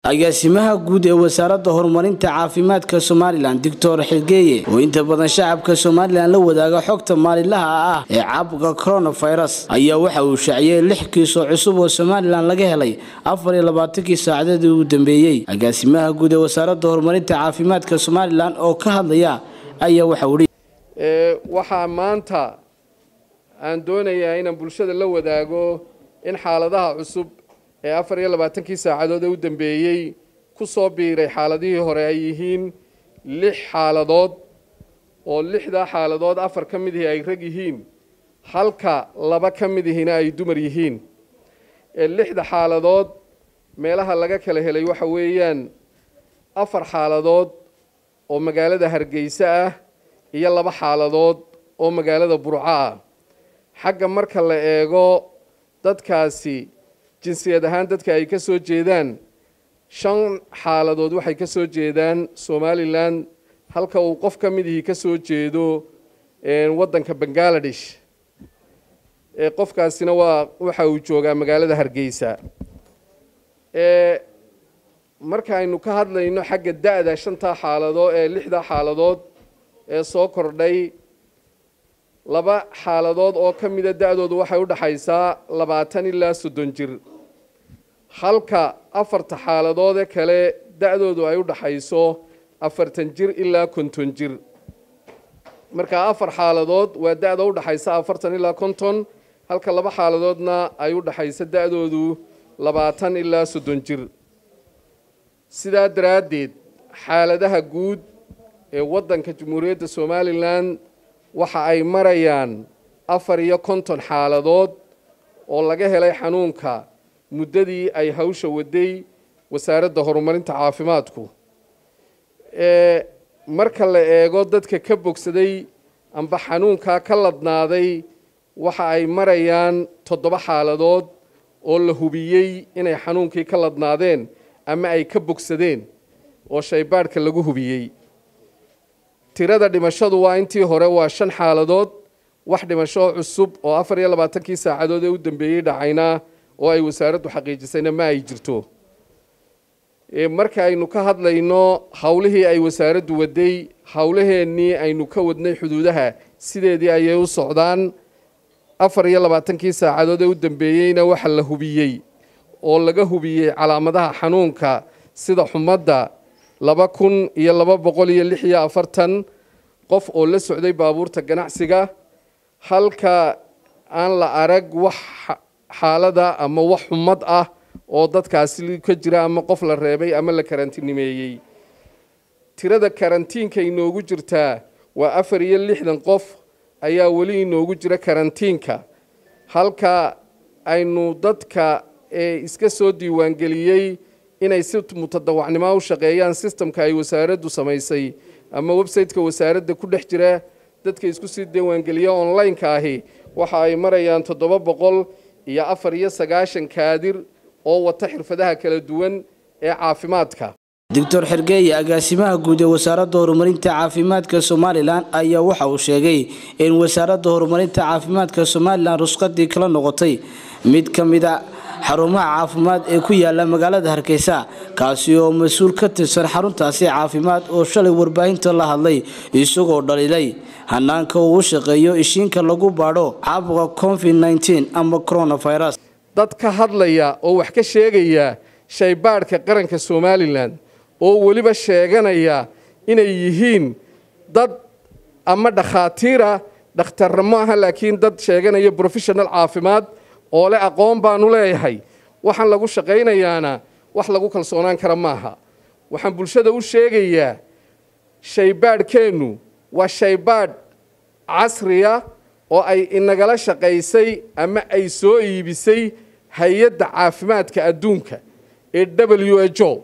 agaasimaha guud ee wasaaradda horumarinta caafimaadka somalilan doctor xilgeeye oo inta badan shacabka somalilan la wadaaga xogta maalinlaha ah ee caabuqa coronavirus ayaa waxa uu shaaciyey lix kiisoo cusub oo somalilan laga helay afar iyo labaatankii saacadadii ugu dambeeyey agaasimaha guud ee wasaaradda horumarinta caafimaadka somalilan oo ka hadlaya ayaa waxa uu waxaa maanta aan doonayaa inaan bulshada la wadaago in xaaladaha cusub ee afar iyo labaatankii saacadood ee u dambeeyey ku soo biiray xaaladihii hore ay yihiin lix xaaladood oo lixdaa xaaladood afar ka mid ihi ay rag yihiin halka laba ka mid ihina ay dumar yihiin ee lixda xaaladood meelaha laga kala helay waxa weeyaan afar xaaladood oo magaalada hargeysa ah iyo laba xaaladood oo magaalada burco ah xagga marka la eego dadkaasi jinsiyad ahaan dadka ay ka soo jeedaan shan xaaladood waxay ka soo jeedaan somalilan halka uu qof ka mid ihii ka soo jeedo waddanka bangaladesh qofkaasina waa waxa uu joogaa magaalada hargeysa markaaynu ka hadlayno xagga da-da shantaa xaaladood ee lixdaa xaaladood ee soo kordhay laba xaaladood oo ka mida da-doodu waxay u dhaxaysaa labaatan ilaa soddon jir halka afarta xaaladoode kale da-doodu ay u dhaxayso afartan jir ilaa konton jir markaa afar xaaladood waa da-da u dhaxaysa afartan ilaa konton halka laba xaaladoodna ay u dhaxayso da-doodu labaatan ilaa soddon jir sidaa daraaddeed xaaladaha guud ee waddanka jamhuuriyadda somalilan waxa ay marayaan afar iyo konton xaaladood oo laga helay xanuunka muddadii ay hawsha waday wasaaradda horumarinta caafimaadku marka la eego dadka ka bogsaday amba xanuunkaa ka ladnaaday waxa ay marayaan toddoba xaaladood oo la hubiyey inay xanuunkii ka ladnaadeen ama ay ka bogsadeen oo shaybaadhka lagu hubiyey tirada dhimashadu waa intii hore waa shan xaaladood wax dhimasho cusub oo afar iyo labaatankii saacadood ee u dambeeyey dhacayna oo ay wasaaraddu xaqiijisayna ma ay jirto marka aynu ka hadlayno howlihii ay wasaaraddu waday howlaheennii aynu ka wadnay xuduudaha sideedii ayay u socdaan afar iyo labaatankii saacadood ee u dambeeyeyna waxa la hubiyey oo laga hubiyey calaamadaha xanuunka sida xumadda laba kun iyo laba boqol iyo lix iyo afartan qof oo la socday baabuurta ganacsiga halka aan la arag wax xaalada ama wax xumad ah oo dadkaasi ka jira ama qof la reebay ama la karantiinimeeyey tirada karantiinka inoogu jirtaa waa afar iyo lixdan qof ayaa weli inoogu jira karantiinka halka aynu dadka ee iska soo diiwaangeliyey inay si mutadawacnimo u shaqeeyaan sistamka ay wasaaraddu samaysay ama website-ka wasaaradda ku dhex jira dadka isku sii diiwaangeliya online-ka ahi waxa ay marayaan toddoba boqol iyo afar iyo sagaashan kaadir oo wata xirfadaha kala duwan ee caafimaadka doctor xergeeye agaasimaha guud ee wasaaradda horumarinta caafimaadka somalilan ayaa waxa uu sheegay in wasaaradda horumarinta caafimaadka somalilan rusqadii kala noqotay mid ka mid a xarumaha caafimaad ee ku yaala magaalada hargeysa kaasi oo mas-uul ka tirsan xaruntaasi caafimaad oo shalay warbaahinta la hadlay isagoo dhaliilay hanaanka uu u shaqeeyo ishiinka lagu baadho caabuqa covid nteen ama coronavirus dad ka hadlaya oo wax ka sheegaya shaybaadhka qaranka somalilan oo weliba sheeganaya inay yihiin dad ama dhakhaatiira dhakhtarra ma aha laakiin dad sheeganaya professional caafimaad oo le aqoon baanu leeyahay waxaan lagu shaqaynayaana wax lagu kalsoonaan kara maaha waxaan bulshada u sheegayaa shaybaadhkeennu waa shaybaadh casriya oo ay inagala shaqaysay ama ay soo iibisay hay-adda caafimaadka adduunka ee w h o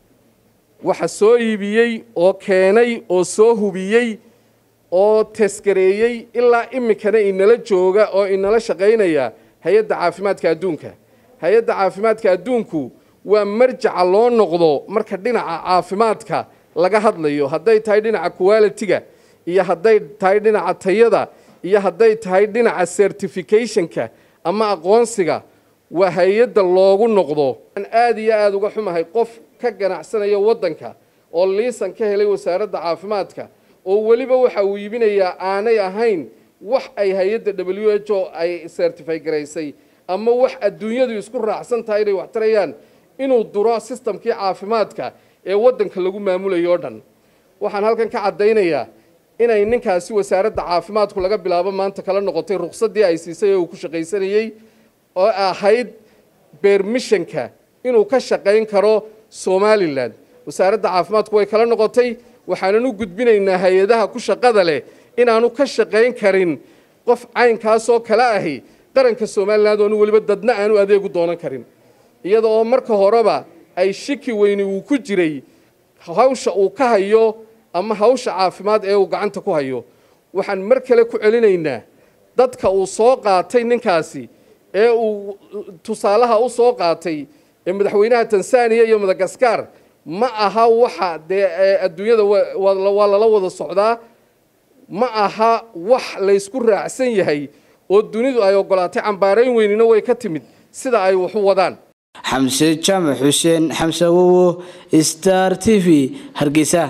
waxa soo iibiyey oo keenay oo soo hubiyey oo taskareeyey ilaa iminkana inala jooga oo inala shaqaynaya hay-adda caafimaadka adduunka hay-adda caafimaadka adduunku waa marjaca loo noqdo marka dhinaca caafimaadka laga hadlayo hadday tahay dhinaca quality-ga iyo hadday tahay dhinaca tayada iyo hadday tahay dhinaca certificationka ama aqoonsiga waa hay-adda loogu noqdo aan aada iyo aada uga xumahay qof ka ganacsanaya waddanka oo liisan ka helay wasaaradda caafimaadka oo weliba waxa uu iibinayaa aanay ahayn wax ay hay-adda w h o ay certify garaysay ama wax adduunyadu isku raacsan tahay inay wax tarayaan inuu duro sistamkii caafimaadka ee waddanka lagu maamulayo o dhan waxaan halkan ka caddaynayaa inay ninkaasi wasaaradda caafimaadku laga bilaabo maanta kala noqotay ruqsaddii ay siisay oo uu ku shaqaysanayey oo ahayd beermishanka inuu ka shaqayn karo somalilan wasaaradda caafimaadku way kala noqotay waxaanan u gudbinaynaa hay-adaha ku shaqada leh inaanu ka shaqayn karin qof caynkaasoo kale ahi qaranka somalilan oonu weliba dadna aanu adeegu doonan karin iyada oo marka horeba ay shiki weyni uu ku jiray hawsha uu ka hayo ama hawsha caafimaad ee uu gacanta ku hayo waxaan mar kale ku celinaynaa dadka uu soo qaatay ninkaasi ee uu tusaalaha u soo qaatay ee madaxweynaha tanzaniya iyo madagaskar ma aha waxa dee adduunyada waa lala wada socdaa ma aha wax laysku raacsan yahay oo dunidu ay ogolaatay cambaarayn weynina way ka timid sida ay wax u wadaan xamse jaamac xuseen xamse awowo star t v hargeysa